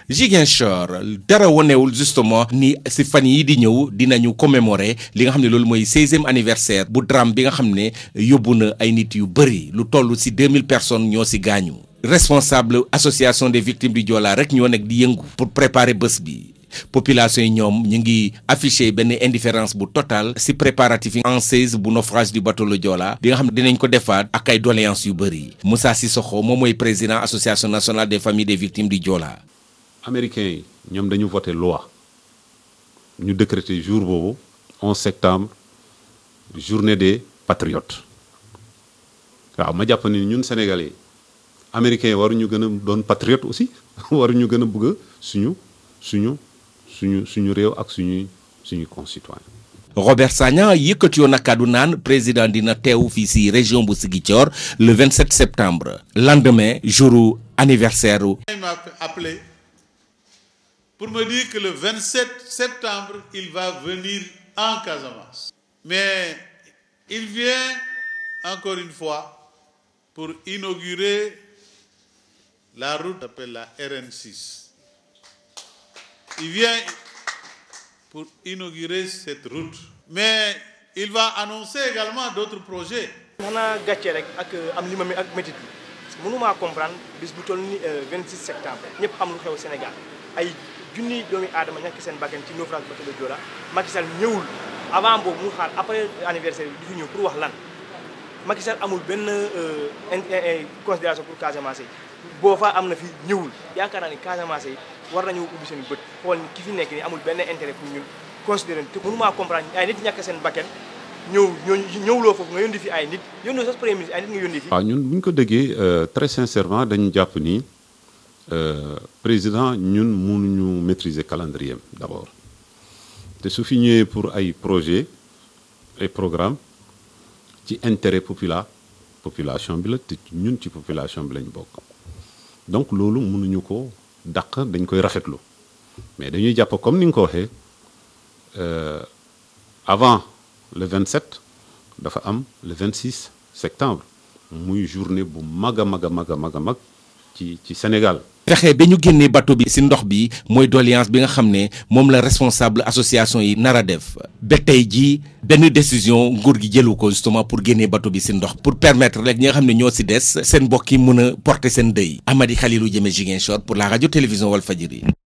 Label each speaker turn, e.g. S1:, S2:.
S1: Ziguinchor dara wonewul justement ni si fan yi di ñëw dinañu commémorer li nga xam ne loolu mooy seizième anniversaire bu drame bi nga xam ne yóbbu na ay nit yu bëri lu toll si 2000 personnes ñoo si gaañu responsable association des victimes du Joola rek ñoo nekk di yëngu pour préparer bés bi population yi ñoom ñu ngi affiché benn indifférence bu total si préparatif yi en seize bu naufrage du bateau le Joola bi nga xam ne dinañ ko defaat ak ay doléances yu bëri Moussa Sissoko moom mooy président association nationale des familles des victimes du Joola
S2: américains yi ñoom dañu voté loi ñu décrété jour boobu 11 septembre journée des patriotes waaw ma jàpp ni ñun sénégalais américains yi waruñu gën a doon patriote aussi waruñu gën a bëgg suñu suñu suñu suñu réew ak suñuy suñu concitoyens.
S1: Robert Sagna yëkkati yoon na kàddu naan président dina teew fii si région bu Ziguinchor le 27 septembre lendemain jour anniversaire
S3: Il m'a appelé pour me dire que le 27 septembre, il va venir en Casamance. Mais il vient encore une fois pour inaugurer la route appelle la RN6. Il vient pour inaugurer cette route. Mais il va annoncer également d'autres projets.
S4: xanaa gàcce rek ak am li ma mi ak métit bi parce que mënumaa comprendre bis bu toll ni 26 septembre ñëpp am lu xew Sénégal ay junniy doomi aadama ñàkk seen bakkan ci naufrage bateau le Joola Macky Sall ñëwul avant boobu mu xaar après anniversaire bi di fi ñëw pour wax lan Macky Sall amul benn considération pour Casamance yi boo fa am na fi ñëwul yaakaar naa ni Casamance yi war nañu ubbi seen bët xool ni ki fi nekk ni amul benn intérêt pour ñun considéré te mënumaa comprendre ay nit ñàkk seen bakkan ñëw ñooñu ñëwloo foofu nga yónni fi ay nit yónnoo sax premier ministre ay nit nga yónni fi.
S2: waaw ñun bu ñu ko déggee très sincèrement dañu jàpp ni président ñun mënuñu maîtriser calendrier d'abord te su fi ñëwee pour ay projet ay programme ci intérêt popula population bi la te ñun ci population bi lañ bokk donc loolu mënuñu ko dàq dañ koy rafetlu mais dañuy jàpp comme ni nga ko waxee avant le 27 dafa am le 26 septembre muy journée bu mag a mag a mag a mag a mag ci ci Sénégal.
S1: fexe ba ñu génnee bateau bi si ndox bi mooy doléance bi nga xam ne moom la responsable association yi nar a def ba tey jii benn décision nguur gi jëlu ko justement pour génnee bateau bi si ndox pour permettre rek ñi nga xam ne ñoo si des seen mbokk yi mën a porter seen dëy Amady Khalilou Diémé Ziguinchor pour la radio télévision Walfadjri